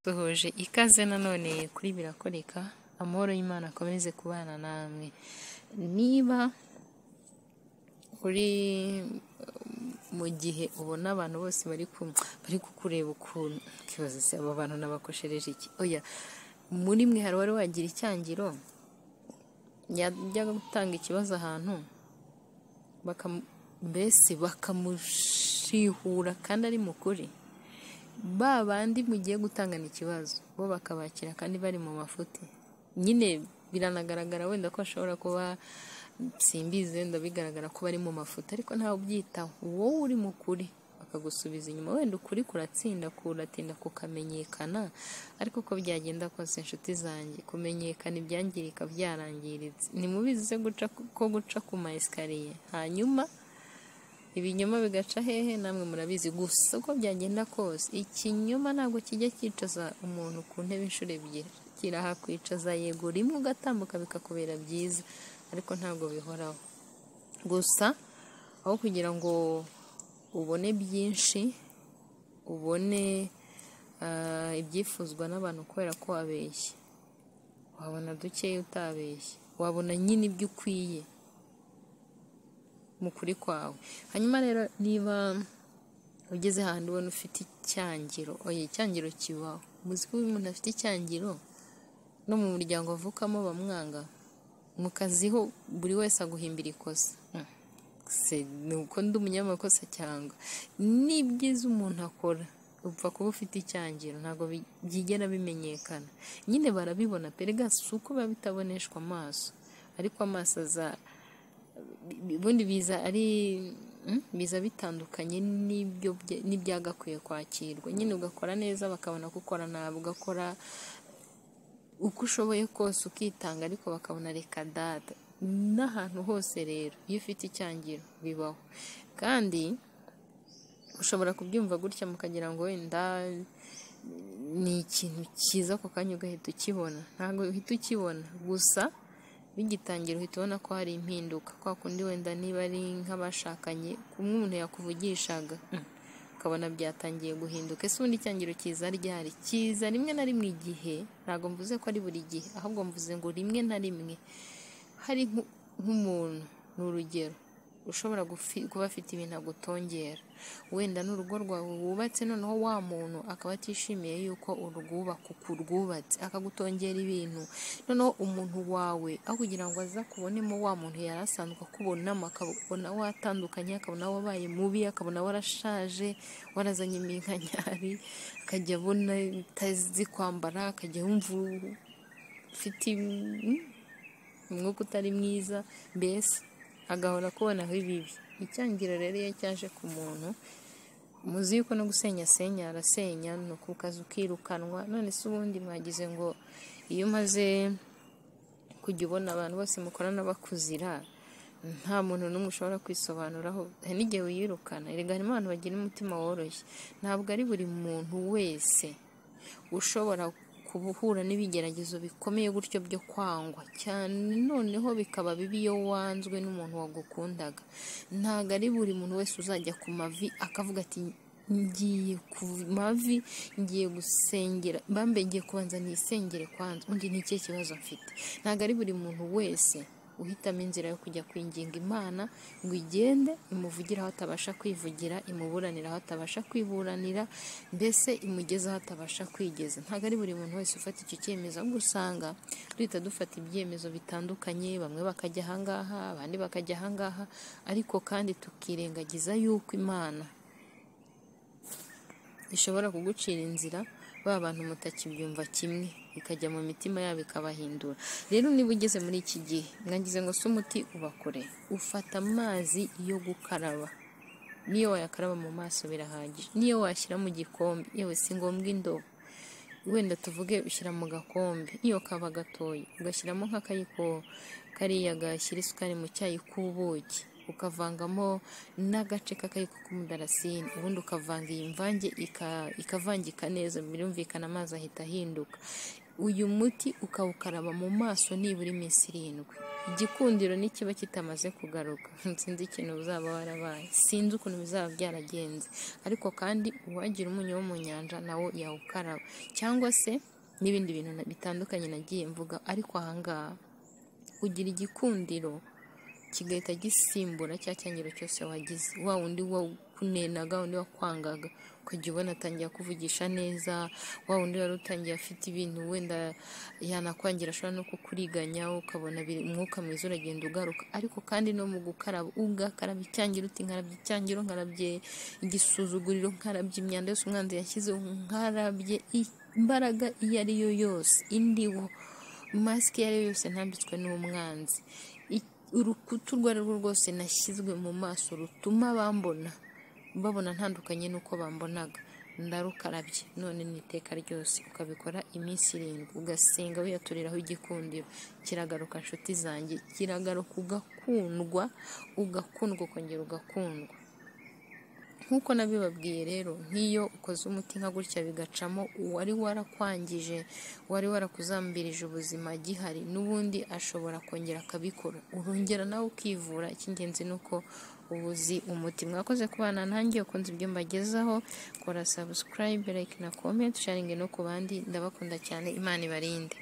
duhuje ikaze nanone kuri birakoreka amahoro y'Imana akomeze kubana namwe niba uri mu gihe ubona abantu bose bari bari kukureba ukuntu ukibaza se aba bantu nabakoshereje iki oya muri mwe hari wari wagira icyangiro yajyaga gutanga ikibazo ahantu mbese bakamushihura kandi ari mukuri ba bandi mugiye gutangana ikibazo bo bakabakira kandi bari mu mafuti nyine biranagaragara wenda ko ashobora kuba simbizi wenda bigaragara ko bari mu mafuti ariko ntawe ubyitaho wowe uri mukuri bakagusubiza inyuma wenda ukuri kuratsinda kuratinda kukamenyekana ariko uko byagenda kose inshuti zanjye kumenyekana ibyangirika byarangiritse ni mubizi ko guca ku ma esikariye hanyuma ibinyoma bigaca hehe namwe murabizi gusa uko byagenda kose ikinyoma ntabwo kijya cyicaza umuntu ku ntebe inshuro ebyiri kirahakwicaza yego rimwe ugatambuka bikakubera byiza ariko ntabwo bihoraho gusa aho kugira ngo ubone byinshi ubone ibyifuzwa n'abantu kubera ko wabeshye wabona dukeya utabeshye wabona nyine ibyo ukwiye mu kuri kwawe hanyuma rero niba ugeze ahantu ubona ufite icyangiro oya icyangiro kibaho muzi ko uyu muntu afite icyangiro no mu muryango avukamo bamwanga mu kazi ho buri wese aguhimbira ikosa ni uko ndi umunyamakosa cyangwa ni byiza umuntu akora upfa kuba ufite icyangiro ntabwo byigera bimenyekana nyine barabibona perega si uko biba bitaboneshwa amaso ariko amaso aza ubundi biza ari biza bitandukanye n'ibyo n'ibyagakwiye kwakirwa nyine ugakora neza bakabona ko ukora nabi ugakora uko ushoboye kose ukitanga ariko bakabona reka data n'ahantu hose rero iyo ufite icyangiro bibaho kandi ushobora kubyumva gutya mukagira ngo wenda ni ikintu cyiza ako kanya ugahita ukibona ntabwo uhita ukibona gusa bigitangira uhita ubona ko hari impinduka kwa kundi wenda niba ari nk'abashakanye kumwe umuntu yakuvugishaga ukabona byatangiye guhinduka ese ubundi icyangiro cyiza ryari cyiza rimwe na rimwe igihe ntabwo mvuze ko ari buri gihe ahubwo mvuze ngo rimwe na rimwe hari nk'umuntu ni urugero ushobora kuba afite ibintu agutongera wenda n'urugo rwawe wubatse noneho wa muntu akaba atishimiye yuko urwubaka uko urwubatse akagutongera ibintu noneho umuntu wawe aho kugira ngo aza kubonemo wa muntu yari asanzwe akubonamo akabona watandukanye akabona wabaye mubi akabona warashaje warazanye iminkanyari akajya abona utazi kwambara akajya yumva ufite umwuka utari mwiza mbese agahora kubonaho ibibi icyangiro rero iyo cyaje ku muntu muzi yuko no gusenya senya arasenya ni ukukaza ukirukanwa none se ubundi mwagize ngo iyo umaze kujya ubona abantu bose mukorana bakuzira nta muntu n'umwe ushobora kwisobanuraho hari n'igihe wiyirukana erega harimo abantu bagira umutima woroshye ntabwo ari buri muntu wese ushobora kubuhura n'ibigeragezo bikomeye gutyo byo kwangwa cyane noneho bikaba bibi iyo wanzwe n'umuntu wagukundaga ntabwo ari buri muntu wese uzajya ku mavi akavuga ati ngiye ku mavi ngiye gusengera mbambe ngiye kubanza nisengere kwanza undi ni ikihe kibazo mfite ntabwo ari buri muntu wese uhitamo inzira yo kujya kwinginga imana ngo igende imuvugire aho atabasha kwivugira imuburanira aho atabasha kwiburanira mbese imugeze aho atabasha kwigeza ntabwo ari buri muntu wese ufata icyo cyemezo ahubwo usanga duhita dufata ibyemezo bitandukanye bamwe bakajya ahangaha abandi bakajya ahangaha ariko kandi tukirengagiza yuko imana ishobora kugucira inzira ba bantu mutakibyumva kimwe ikajya mu mitima yabo ikabahindura rero niba ugeze muri iki gihe mwagize ngo si umuti ubakore ufata amazi yo gukaraba niyo wayakaraba mu maso birahagije niyo washyira mu gikombe yewe si ngombwa indobo wenda tuvuge ushyira mu gakombe iyo kaba gatoya ugashyiramo nk'akayiko kariya gashyira isukari mu cyayi k'ubuki ukavangamo n'agace k'akayiko k'umudarasini ubundi ukavanga iyi mvange ikavangika neza birumvikana amazi ahita ahinduka uyu muti ukawukaraba mu maso nibura iminsi irindwi igikundiro n'ikiba kitamaze kugaruka sinzi ikintu uzaba warabaye sinzi ukuntu bizaba byaragenze ariko kandi uwagira umunyu wo mu nyanja nawo yawukaraba cyangwa se n'ibindi bintu na- bitandukanye nagiye mvuga ariko ahangaha ugira igikundiro kigahita gisimbura cya cyangiro cyose wagize wa wundi wakunenaga undi wakwangaga ukajya ubona atangira kuvugisha neza wa wundi wari utangiye afite ibintu wenda yanakwangira ashobora no kukuriganya ukabona biri- umwuka mwiza uragenda ugaruka ariko kandi no mu gukaraba ugakaraba icyangiro uti nkarabye icyangiro nkarabye igisuzuguriro nkarabye imyanda yose umwanzi yashyizeho nkarabye i- imbaraga iyo ari yo yose indiwo masike iyo ari yo yose ntambitswe n'umwanzi I- urukuta urwo ari rwo rwose nashyizwe mu maso rutuma bambona babona ntandukanye n'uko bambonaga ndarukarabye none ni iteka ryose ukabikora iminsi irindwi ugasenga wiyaturiraho igikundiro kiragaruka nshuti zanjye kiragaruka ugakundwa ugakundwa ukongera ugakundwa nk'uko nabibabwiye rero nk'iyo ukoze umuti nka gutya bigacamo uwari warakwangije wari warakuzambirije ubuzima gihari n'ubundi ashobora kongera akabikora urongera nawe ukivura icy'ingenzi ni uko uba uzi umuti mwakoze kubana nanjye ukunze ibyo mbagezaho kora sabusikarayibe like na komenti sharingi no ku bandi ndabakunda cyane imana ibarinde